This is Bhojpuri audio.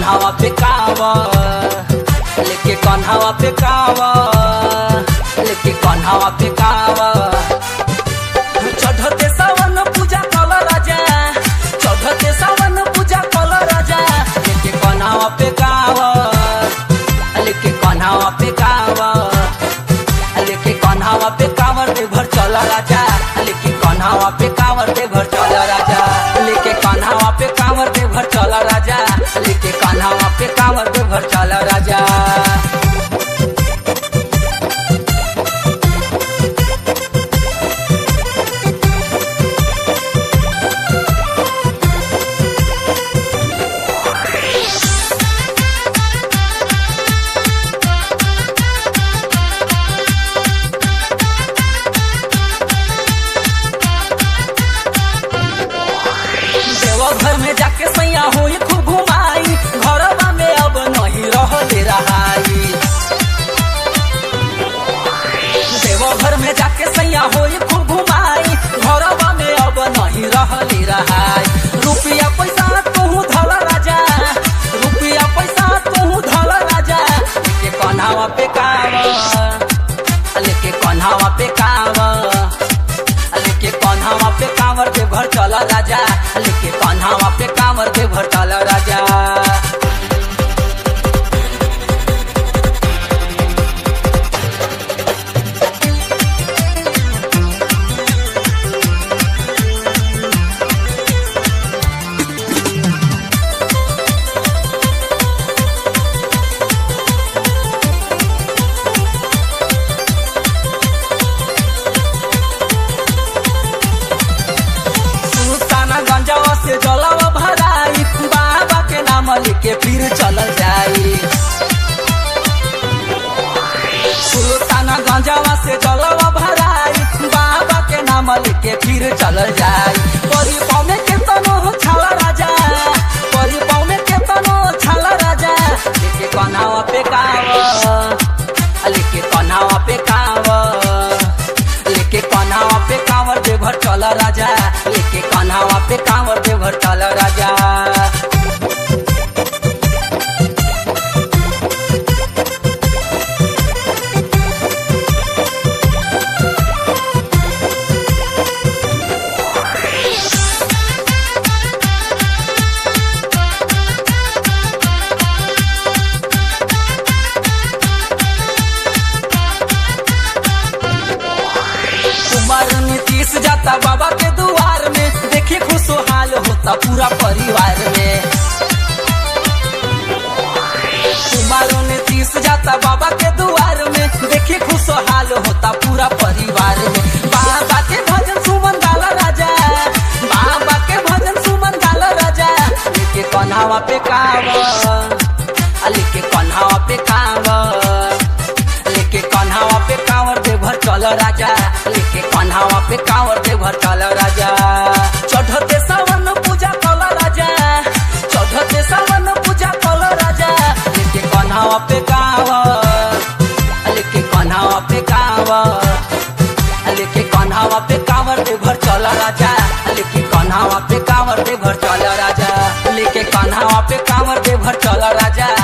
कन्हावा पे कावर लेके कन्हावा पे कावर लेके कन्हावा पे कावर चढ़ते सावन पूजा कल राजा चढ़ते सावन पूजा कल राजा लेके कन्हावा पे कावर लेके कन्हावा पे कावर लेके कन्हावा पे कावर दे भर चल राजा लेके कन्हावा पे कावर दे भर चल राजा लेके कन्हावा पे कावर दे भर चल राजा लेके कन्हावा पे कावर दे भर चल राजा देवघर में जाके सैया होई खूब घुमाई घरवा में अब नहीं रह दे रहाई देवघर में जाके सैया होई खूब घुमाई घरवा में अब नहीं रह दे रहाई रुपया पैसा तू धल राजा रुपया पैसा तू धल राजा लेके कन्हावा पे कावर लेके कन्हावा पे कावर लेके कन्हावा पे कांवर के भर चला राजा लेके कन्हावा पे कांवर के भर चला राजा सुल्ताना गंजावा से जलावा भराई बाबा के नाम लेके फिर चलल जाई सुल्ताना गंजावा से जलावा भराई बाबा के नाम लेके फिर चलल जाई परी पाउने के तनो छाला राजा परी पाउने के तनो छाला राजा लेके कन्हावा पे कावर लेके कन्हावा पे कावर लेके कन्हावा पे कांवर दे भर चल राजा लेके कन्हावा पे कांवर दे भर चल राजा कुमार नीतीश जाता बाबा के दुआर में देखी खुशहाल होता पूरा परिवार में कुमार नीतीश जाता बाबा के दुआर में देखी खुशहाल होता पूरा परिवार में बाबा के भजन सुमन डाला राजा बाबा के भजन सुमन डाला राजा लेके कन्हावा पे कावर लेके कन्हावा पे कावर लेके कन्हावा पे कांवर दे भर चल राजा लेके कन्हावा पे कांवर दे भर चल राजा चढ़ते सावन पूजा कल राजा चढ़ते सावन पूजा कल राजा लेके कन्हावा पे कांवर लेके कन्हावा पे कांवर लेके कन्हावा पे कांवर दे भर चल राजा लेके कन्हावा पे कांवर दे भर चल राजा लेके कन्हावा पे कांवर दे भर चल राजा